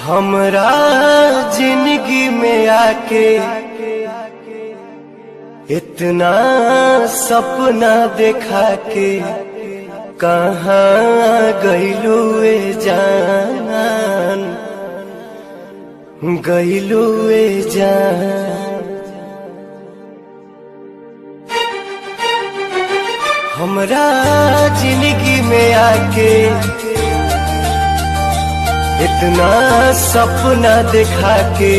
हमरा जिंदगी में आके इतना सपना देखा के कहाँ गईलू ए जान गईलू ए जान हमरा जिंदगी में आके इतना सपना देखा के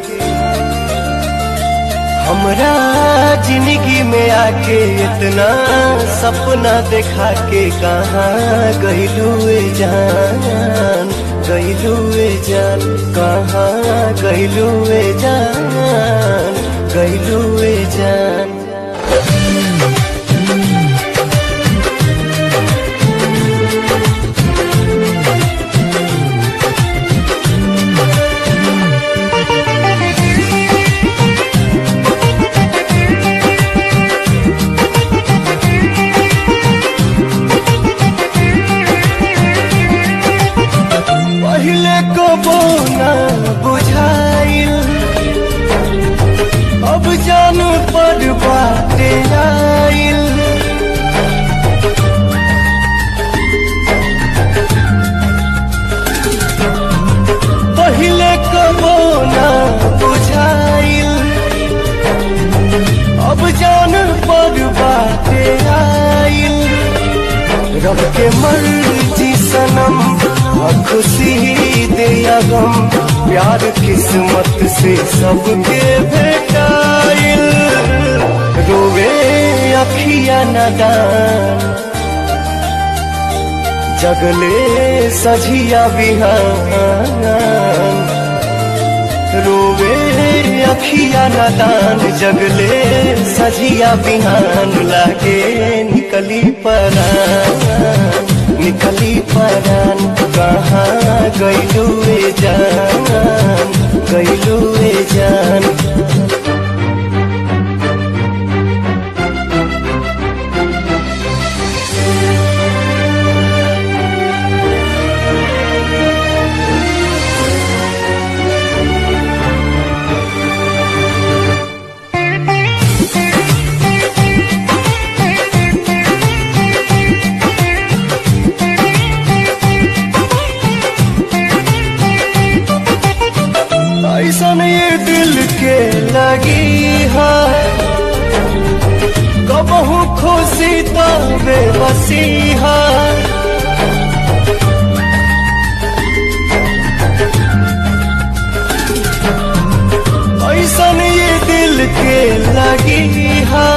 हमरा जिंदगी में आके इतना सपना देखा के कहाँ गईलू जान गईलू जान कहाँ गईलू जान गईलू जान पहले कबो न बुझाइल अब जान पर बाटे आइल पहले कबो न बुझाइल अब जान पर बाटे आइल रब के मर्जी सनम और खुशी दे या गम प्यार किस्मत से सबके भेटाइल रोवे अखिया नदान जगले सझिया बिहान रोवे अखिया नदान जगले सझिया बिहान लागे निकली परान निकली परान कहाँ गईलू जान गईलू जान ऐसन ये दिल के लगी है कबहू खुशी तो बेबसी है ऐसन ये दिल के लगी है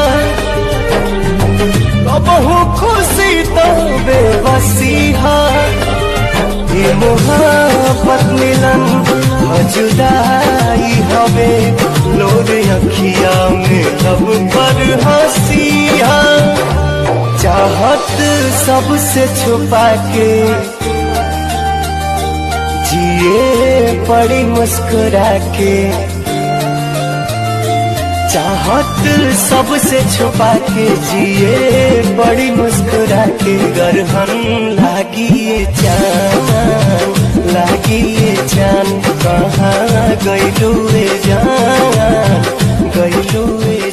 कबहू खुशी तो बेबसी है ये मोहब्बत मिलन जुदाई हवे लोर अखिया में लब पर हंसिया चाहत सबसे छुपा के जिए पड़ी मुस्कुरा के चाहत सबसे छुपा के जिए बड़ी मुस्कुरा के गरहन लागी चान लागी चान कहाँ गईलू जान गईलू